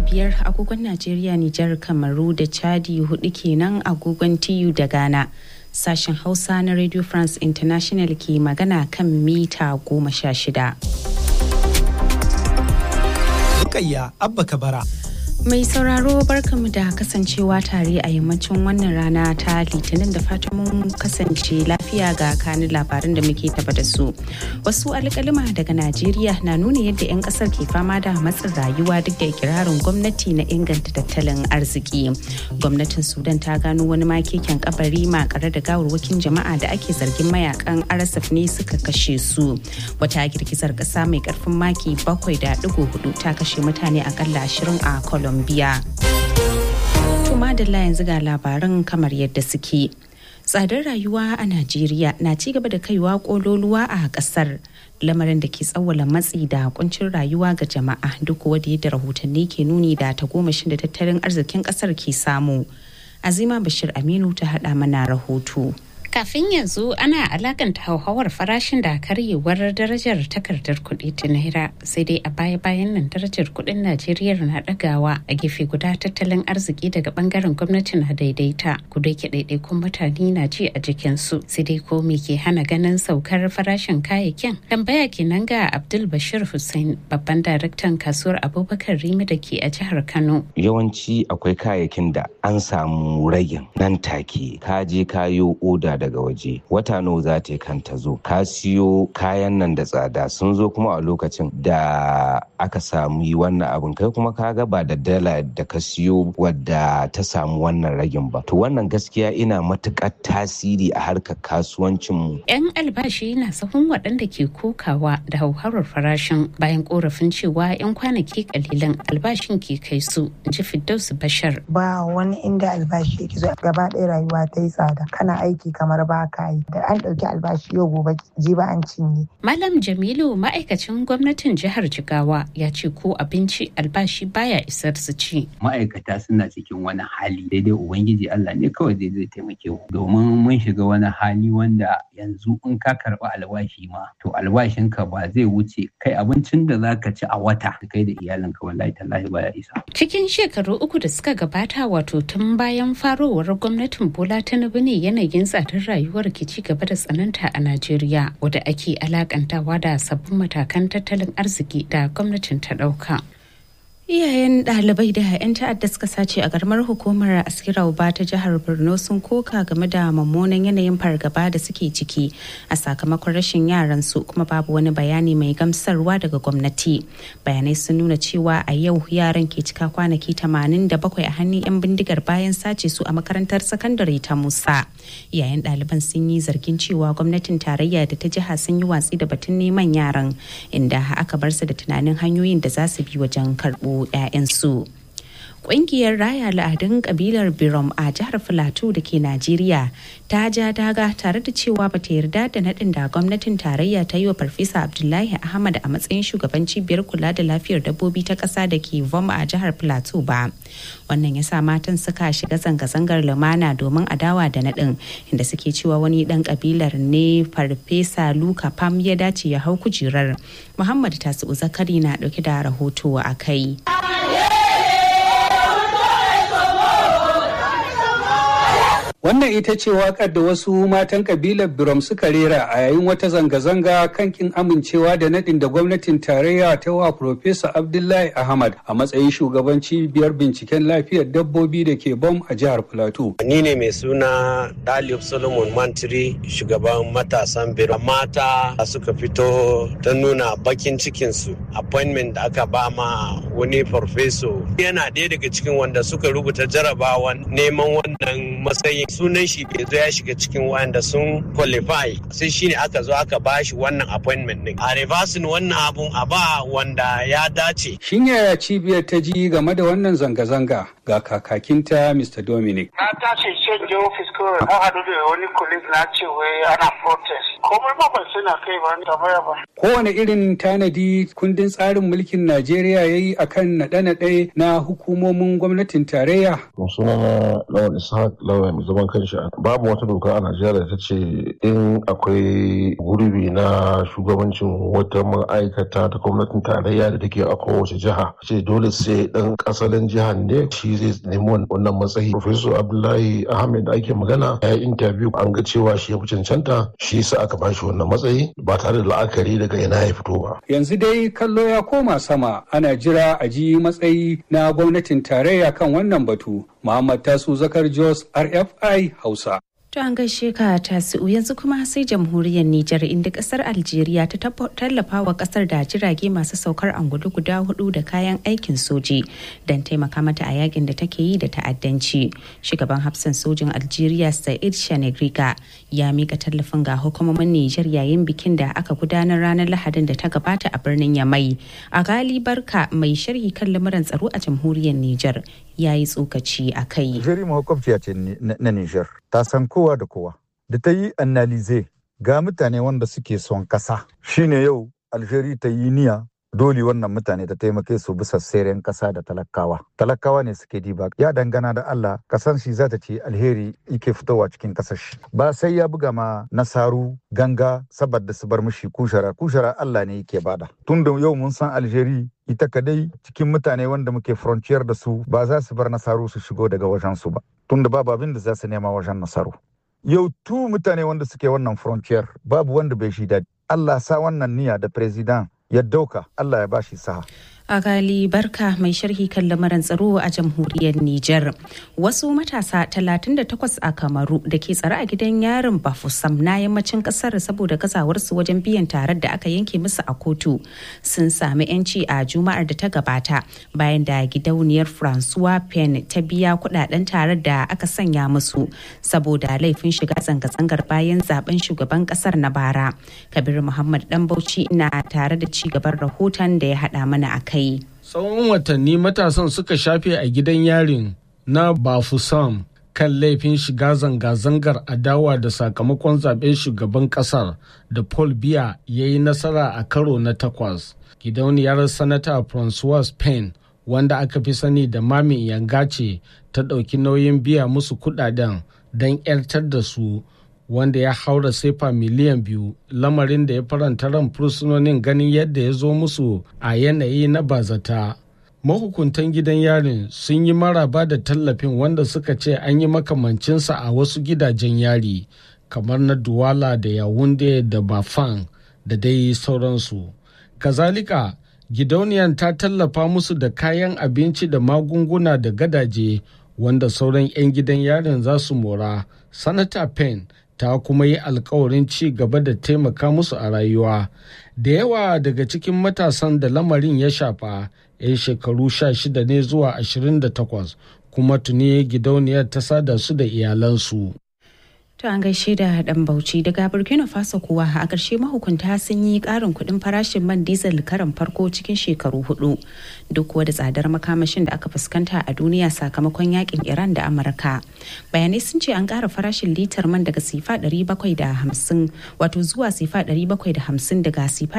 biyar agogon Najeriya, Nijar, Kamaru da Chadi hudu kenan agogon TU da Ghana. Sashen Hausa na Radio France International ke magana kan mita goma sha shida. Rukayya Abba Kabara. Mai sauraro barkamu da kasancewa tare a yammacin wannan rana ta litinin da fatan mun kasance lafiya ga kanin labaran da muke taba da su. Wasu alkalima daga Najeriya na nuna yadda 'yan kasar ke fama da matsin rayuwa duk da ikirarin gwamnati na inganta tattalin arziki. Gwamnatin Sudan ta gano wani makeken kabari makare da gawarwakin jama'a da ake zargin mayakan RSF ne suka kashe su. Wata girgizar kasa mai karfin maki bakwai da digo hudu ta kashe mutane akalla ashirin a Colombia. Colombia. Tuma da yanzu ga labaran kamar yadda suke. Tsadar rayuwa a Najeriya na ci gaba da kaiwa kololuwa a kasar. lamarin da ke tsawwala matsi da kuncin rayuwa ga jama'a duk wadda yadda rahotanni ke nuni da tagomashin da tattalin arzikin kasar ke samu. Azima Bashir Aminu ta haɗa mana rahoto. kafin yanzu ana alakanta hauhawar farashin da karyewar darajar takardar kuɗi ta naira sai dai a baya bayan nan darajar kuɗin najeriya na ɗagawa a gefe guda tattalin arziki daga bangaren gwamnati na daidaita kudu ke ɗaiɗaikun mutane na ji a jikinsu sai dai ko me ke hana ganin saukar farashin kayayyakin tambaya kenan ga abdul bashir hussein babban daraktan kasuwar abubakar rimi da ke a jihar kano yawanci akwai kayayyakin da an samu ragin nan take ka je kayo oda daga waje wata nawa za ta kan ta zo ka siyo kayan nan da tsada sun zo kuma a lokacin da aka samu yi wannan abin kai kuma ka ga ba da dala da ka siyo wadda ta samu wannan ragin ba to wannan gaskiya ina matukar tasiri a harkar kasuwancin mu yan albashi na sahun waɗanda ke kokawa da hauhawar farashin bayan korafin cewa yan kwanaki kalilan albashin ke kai su ji Firdausu Bashar ba wani inda albashi yake zo gaba ɗaya rayuwa ta yi tsada kana aiki kamar ba ka yi da an ɗauki albashi yau gobe jiba an cinye. Malam Jamilu ma'aikacin gwamnatin jihar Jigawa ya ce ko abinci albashi baya isar su ci. Ma'aikata suna cikin wani hali daidai Ubangiji Allah ne kawai zai zai taimake mu domin mun shiga wani hali wanda yanzu in ka karɓi albashi ma to albashinka ba zai wuce kai abincin da za ka ci a wata kai da iyalinka wallahi tallahi baya isa. Cikin shekaru uku da suka gabata wato tun bayan farowar gwamnatin Bola Tinubu ne yanayin tsadar rayuwar ke ci gaba da tsananta a Najeriya wadda ake alakantawa da sabbin matakan tattalin arziki da gwamnatin ta ɗauka. Iyayen ɗalibai da 'yan ta'adda suka sace a garmar hukumar askira ba ta jihar Borno sun koka game da mummunan yanayin fargaba da suke ciki a sakamakon rashin yaran su kuma babu wani bayani mai gamsarwa daga gwamnati. Bayanai sun nuna cewa a yau yaran ke cika kwanaki 87 a hannun 'yan bindigar bayan sace su a makarantar sakandare ta Musa. Iyayen ɗaliban sun yi zargin cewa gwamnatin tarayya da ta jiha sun yi watsi da batun neman yaran inda aka bar su da tunanin hanyoyin da za su bi wajen karɓo 'ya'yansu. Ƙungiyar raya al'adun kabilar Birom a jihar Filato da ke Najeriya ta ja daga tare da cewa bata yarda da naɗin da gwamnatin tarayya ta yi wa Farfesa Abdullahi Ahmad a matsayin shugaban cibiyar kula da lafiyar dabbobi ta ƙasa da ke Vom a jihar Filato ba. Wannan ya sa matan suka shiga zanga-zangar lumana domin adawa da naɗin inda suke cewa wani ɗan kabilar ne Farfesa Luka Pam ya dace ya hau kujerar. Muhammad Tasi'u Zakari na ɗauke da rahoto a kai. Wannan ita ce waƙar da wasu matan kabilar Birom suka rera a yayin wata zanga-zanga kan kin amincewa da nadin da gwamnatin tarayya ta wa Profesa Abdullahi Ahmad a matsayin shugaban cibiyar binciken lafiyar dabbobi da ke bom a jihar Plateau. Ni ne mai suna Dalib Solomon Mantiri shugaban matasan Birom. Mata suka fito ta nuna bakin cikinsu appointment da aka ba ma wani farfeso. Yana ɗaya daga cikin wanda suka rubuta jarabawan neman wannan matsayin sunan shi bai zo ya shiga cikin wanda sun qualify sai shine aka zo aka ba shi wannan appointment din a reversing wannan abun a ba wanda ya dace Shin yaya cibiyar ta ji game da wannan zanga-zanga ga kakakinta Mr. Dominic. Na tashi canje ofis kawai na haɗu da wani colleague na ce wai ana protest. Komai ba ban suna kai ba ni tambaya ba. Kowane irin tanadi kundin tsarin mulkin Najeriya ya yi akan naɗe-naɗe na hukumomin gwamnatin tarayya. sunana lawal ishaq lawal mai zaman kanshi babu wata doka a najeriya da ta ce in akwai gurbi na shugabancin wata ma'aikata ta gwamnatin tarayya da take a kowace jiha ce dole sai dan asalin jihar ne shi zai nemi wannan matsayi professor abdullahi ahmed da ake magana ya yi interview an ga cewa shi ya fi cancanta shi sa aka bashi wannan matsayi ba tare da la'akari daga ina ya fito ba yanzu dai kallo ya koma sama ana jira a ji matsayi na gwamnatin tarayya kan wannan batu muhammad tasu zakar jos rfi hausa To an gaishe ka tasi'u yanzu kuma sai jamhuriyar Nijar inda kasar Algeria ta tallafa wa kasar da jirage masu saukar angulu guda hudu da kayan aikin soji don taimaka mata a yakin da take yi da ta'addanci. Shugaban hafsan sojin Algeria Said Shanegriga ya mika tallafin ga hukumomin Nijar yayin bikin da aka gudanar ranar Lahadin da ta gabata a birnin Yamai. A gali barka mai sharhi kan lamuran tsaro a jamhuriyar Nijar ya yi tsokaci a kai. Algeria makwabciya ce na Nijar. Ta san kowa da kowa. Da ta yi analize ga mutane wanda suke son kasa. Shine yau Algeria ta yi niya dole wannan mutane ta taimake su bisa seren kasa da talakawa. Talakawa ne suke diba. Ya dangana da Allah kasan shi za ta ce alheri yake fitowa cikin kasar shi. Ba sai ya buga ma nasaru ganga saboda su bar mishi kushara. Kushara Allah ne yake bada. Tun da yau mun san Algeria ita kadai cikin mutane wanda muke frontier da su ba za su bar nasaru su shigo daga wajen su ba tunda babu abin da za su nema wajen nasaru yau tu mutane wanda suke wannan frontier babu wanda bai shi daɗi Allah sa wannan niyya da president ya dauka Allah ya bashi saha a gali barka mai sharhi kan lamarin tsaro a jamhuriyar Nijar. Wasu matasa 38 a Kamaru da ke tsare a gidan yarin Bafusam na yammacin kasar saboda gazawarsu wajen biyan tarar da aka yanke musu a kotu sun sami 'yanci a juma'ar da ta gabata bayan da gidauniyar Francois Pen ta biya kudaden tarar da aka sanya musu saboda laifin shiga zanga-zangar bayan zaben shugaban kasar na bara. Kabir Muhammad Dan Bauchi na tare da ci gaban rahoton da ya haɗa mana a kai. Tsawon watanni matasan suka shafe a gidan yarin na Bafusam kan laifin shiga zanga-zangar adawa da sakamakon zaben shugaban kasar da Paul Biya ya yi nasara a karo na takwas. Gidauniyar Sanata Francois Payne wanda aka fi sani da Mami Yangace ta ɗauki nauyin biya musu kudaden don 'yartar da su wanda ya haura sefa miliyan biyu lamarin da ya faranta ran fursunonin ganin yadda ya zo musu a yanayi na bazata mahukuntan gidan yarin sun yi maraba da tallafin wanda suka ce an yi makamancinsa a wasu gidajen yari kamar na duwala da yawunde da bafan da dai sauransu kazalika gidauniyar ta tallafa musu da kayan abinci da magunguna da gadaje wanda sauran 'yan gidan yarin za su mora sanata penn ta kuma yi alkawarin ci gaba da taimaka musu a rayuwa da yawa daga cikin matasan da lamarin ya shafa 'yan shekaru 16 ne zuwa 28 kuma tuni gidauniyar ta sada su da iyalansu To an gaishe da dan Bauchi daga Burkina Faso kuwa a ƙarshe mahukunta sun yi ƙarin kuɗin farashin man diesel karan farko cikin shekaru hudu duk da tsadar makamashin da aka fuskanta a duniya sakamakon yakin Iran da Amurka. Bayanai sun ce an ƙara farashin litar man daga sifa 750 wato zuwa sifa 750 daga sifa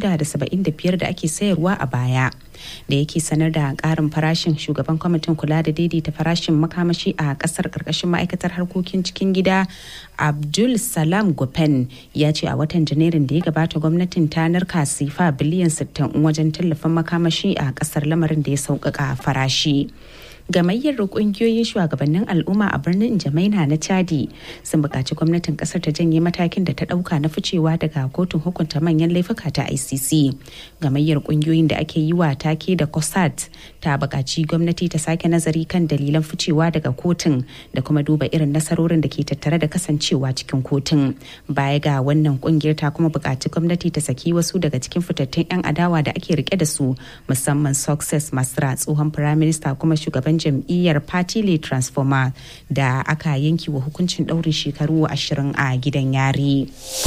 675 da ake sayarwa a baya. Da yake sanar da ƙarin farashin shugaban kwamitin kula da daidaita farashin makamashi a ƙasar ƙarƙashin ma'aikatar harkokin cikin gida abdul salam gopen ya ce a watan janairun da ya gabata gwamnatin ta narka sifa biliyan 60 wajen tallafin makamashi a kasar lamarin da ya sauƙaƙa farashi gamayyar kungiyoyin shugabannin al'umma a birnin jamaina na chadi sun buƙaci gwamnatin ƙasar ta janye matakin da ta ɗauka na ficewa daga kotun hukunta manyan laifuka ta icc gamayyar kungiyoyin da ake yi wa take da cosat ta buƙaci gwamnati ta sake nazari kan dalilan ficewa daga kotun da kuma duba irin nasarorin da ke tattare da kasancewa cikin kotun baya ga wannan kungiyar ta kuma buƙaci gwamnati ta saki wasu daga cikin fitattun 'yan adawa da ake rike da su musamman success masra tsohon firaminista kuma shugaban jam'iyyar party le transformer da aka yanki wa hukuncin ɗaurin shekaru ashirin a gidan yari.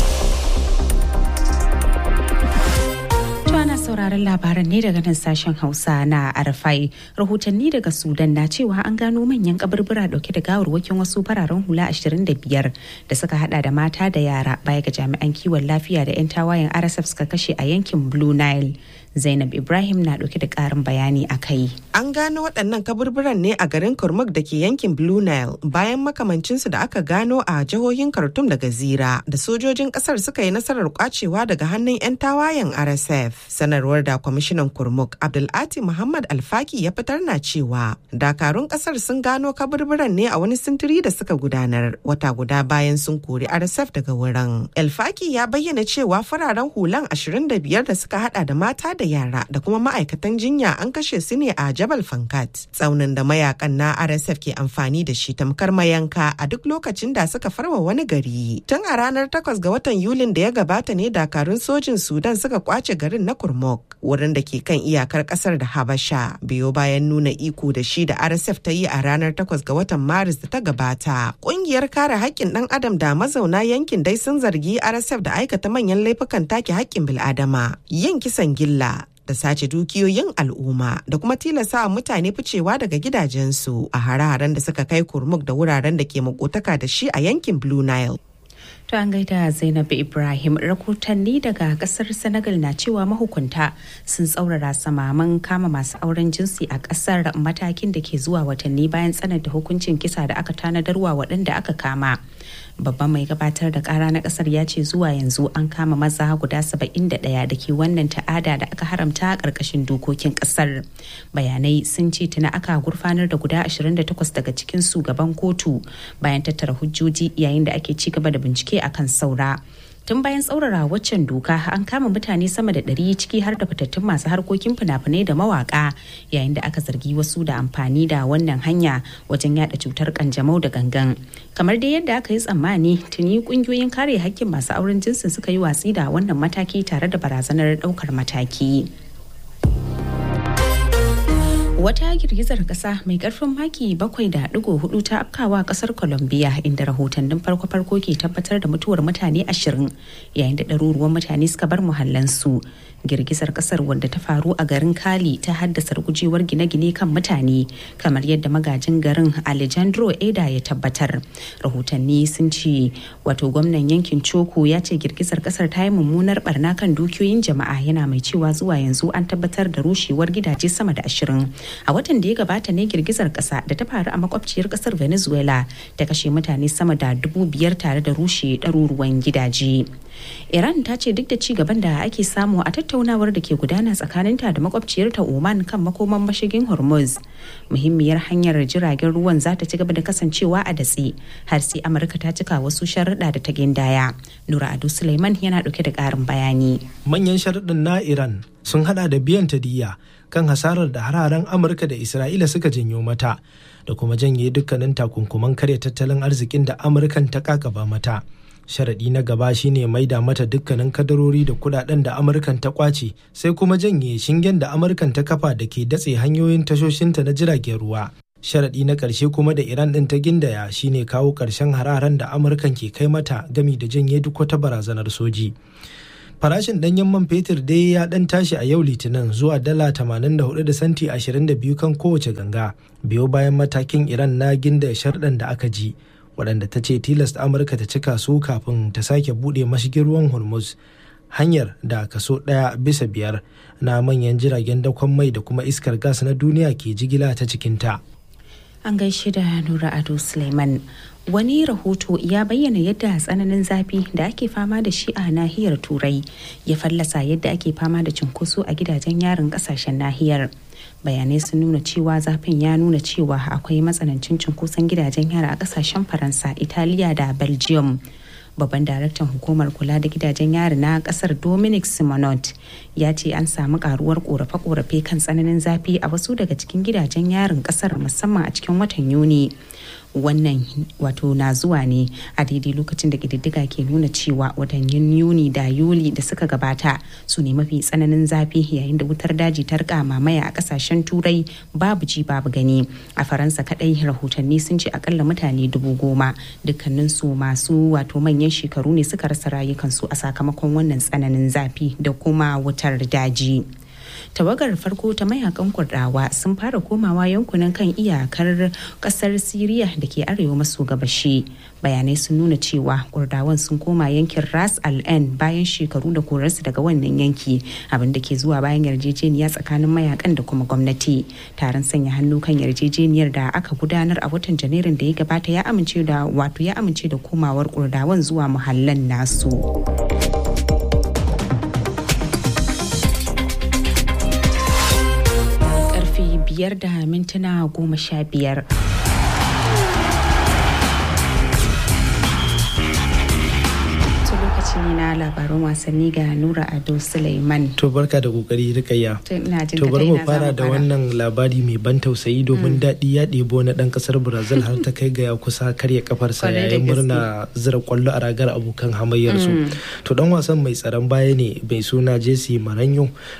ana sauraron labaran ne daga nan sashen hausa na arafai rahotanni daga sudan na cewa an gano manyan kaburbura dauke da gawarwakin wasu fararen hula 25 da suka hada da mata da yara baya ga jami'an kiwon lafiya da 'yan tawayen rsf suka kashe a yankin blue nile zainab ibrahim na ɗauke da ƙarin bayani a kai an gano waɗannan kaburburan ne a garin kurmuk da ke yankin blue nile bayan makamancinsu da aka gano a jihohin khartoum da gazira da sojojin ƙasar suka yi nasarar kwacewa daga hannun 'yan tawayen rsf sanarwar da kwamishinan kurmuk abdulati muhammad alfaki ya fitar na cewa dakarun ƙasar sun gano kaburburan ne a wani sintiri da suka gudanar wata guda bayan sun kori rsf daga wurin alfaki ya bayyana cewa fararen hulan 25 da suka hada da mata da yara da kuma ma'aikatan jinya an kashe su ne a jabal fankat tsaunin da mayakan na rsf ke amfani da shi tamkar mayanka a duk lokacin da suka farwa wani gari tun a ranar 8 ga watan yulin da ya gabata ne dakarun sojin sudan suka kwace garin na kurmuk wurin da ke kan iyakar kasar da habasha biyo bayan nuna iko da shi da rsf ta yi a ranar 8 ga watan maris da ta gabata kungiyar kare haƙƙin ɗan adam da mazauna yankin dai sun zargi rsf da aikata manyan laifukan take haƙƙin bil'adama yin kisan gilla da sace dukiyoyin al'umma da kuma tilasa mutane ficewa daga gidajensu a hare-haren da suka kai kurmuk da wuraren da ke makotaka da shi a yankin blue nile To an gaida Zainab Ibrahim rahotanni daga kasar Senegal na cewa mahukunta sun tsaurara samaman kama masu auren jinsi a kasar matakin da ke zuwa watanni bayan tsananta hukuncin kisa da aka tanadarwa waɗanda aka kama. Babban mai gabatar da kara na kasar ya ce zuwa yanzu an kama maza guda 71 da ke wannan ta'ada da aka haramta a ƙarƙashin dokokin kasar. Bayanai sun ce tuna aka gurfanar da guda 28 daga cikin su gaban kotu bayan tattara hujjoji yayin da ake ci gaba da bincike akan saura. tun bayan tsaurara waccan doka an kama mutane sama da ɗari ciki har da fitattun masu harkokin fina-finai da mawaka yayin da aka zargi wasu da amfani da wannan hanya wajen yada cutar kanjamau da gangan kamar dai yadda aka yi tsammani tuni kungiyoyin kare hakkin masu auren jinsin suka yi watsi da wannan mataki tare da barazanar ɗaukar mataki. Wata girgizar kasa mai karfin maki bakwai da digo hudu ta afkawa kasar Colombia inda rahotannin farko-farko ke tabbatar da mutuwar mutane ashirin yayin da ɗaruruwan mutane suka bar muhallansu. Girgizar kasar wadda ta faru a garin Cali ta haddasa gujewar gine-gine kan mutane kamar yadda magajin garin Alejandro Eda ya tabbatar. Rahotanni sun ce wato gwamnan yankin Choco ya ce girgizar kasar ta yi mummunar barna kan dukiyoyin jama'a yana mai cewa zuwa yanzu an tabbatar da rushewar gidaje sama da ashirin. a watan da ya gabata ne girgizar kasa da ta faru a makwabciyar kasar venezuela ta kashe mutane sama da dubu biyar tare da rushe ɗaruruwan gidaje iran ta ce duk da ci gaban da ake samu a tattaunawar da ke gudana tsakaninta da makwabciyarta oman kan makoman mashigin hormuz muhimmiyar hanyar jiragen ruwan za ta ci gaba da kasancewa a datse har sai amurka ta cika wasu sharuɗa da ta gindaya nura ado suleiman yana ɗauke da ƙarin bayani manyan sharuɗin na iran sun hada da biyan ta diya kan hasarar da hararen amurka da isra'ila suka janyo mata da kuma janye dukkanin takunkuman karya tattalin arzikin da amurkan ta kakaba mata sharaɗi na gaba shine maida mata dukkanin kadarori da kudaden da amurkan ta kwace sai kuma janye shingen da amurkan ta kafa da ke datse hanyoyin tashoshinta na jiragen ruwa sharaɗi na ƙarshe kuma da iran ɗin ta gindaya shine kawo ƙarshen hararen da amurkan ke kai mata gami da janye duk wata barazanar soji farashin ɗanyen man fetur dai ya ɗan tashi a yau litinin zuwa dala 84 da santi 22 kan kowace ganga biyo bayan matakin iran na ginda sharɗan da aka ji waɗanda ta ce tilasta amurka ta cika su kafin ta sake buɗe mashigin ruwan hormuz hanyar da kaso ɗaya bisa biyar na manyan jiragen dakon mai da kuma iskar gas na duniya ke jigila ta cikinta. An gaishe da Nura Ado Suleiman. Wani rahoto ya bayyana yadda tsananin zafi da ake fama da shi a nahiyar Turai ya fallasa yadda ake fama da cunkoso a gidajen yarin kasashen nahiyar. Bayanai sun nuna cewa zafin ya nuna cewa akwai matsanancin cunkoson gidajen yara a kasashen Faransa, Italiya da Belgium. babban daraktan hukumar kula da gidajen yari na kasar dominic simonot ya ce an samu karuwar korafe-korafe kan tsananin zafi a wasu daga cikin gidajen yarin kasar musamman a cikin watan yuni wannan wato na zuwa ne a daidai lokacin da ƙididdiga ke nuna cewa watannin yuni da yuli da suka gabata su ne mafi tsananin zafi yayin da wutar daji ta rika mamaya a kasashen turai babu ji babu gani a faransa kadai rahotanni sun ce akalla mutane dubu goma dukkanin su masu wato manyan shekaru ne suka rasa rayukansu a sakamakon wannan tsananin zafi da kuma wutar daji. tawagar farko ta mayakan kurdawa sun fara komawa yankunan kan iyakar kasar siriya da ke arewa maso gabashi bayanai sun nuna cewa kurdawan sun koma yankin ras al-ain bayan shekaru da korarsu daga wannan yanki abin da ke zuwa bayan yarjejeniya tsakanin mayakan da kuma gwamnati taron sanya hannu kan yarjejeniyar da aka gudanar a watan janairun da ya gabata ya amince da wato ya amince da komawar kurdawan zuwa muhallan nasu. Karfe biyar da mintuna goma sha biyar. lokaci ne na labaran wasanni ga Nura Ado Suleiman. To barka da kokari rikayya. To To bari mu fara da wannan labari mai ban tausayi domin daɗi ya ɗebo na ɗan ƙasar Brazil har ta kai ga ya kusa karya kafarsa Kwarai da yayin murna zira kwallo a ragar abokan hamayyarsu. To dan wasan mai tsaron baya ne mai suna Jesse Maranyo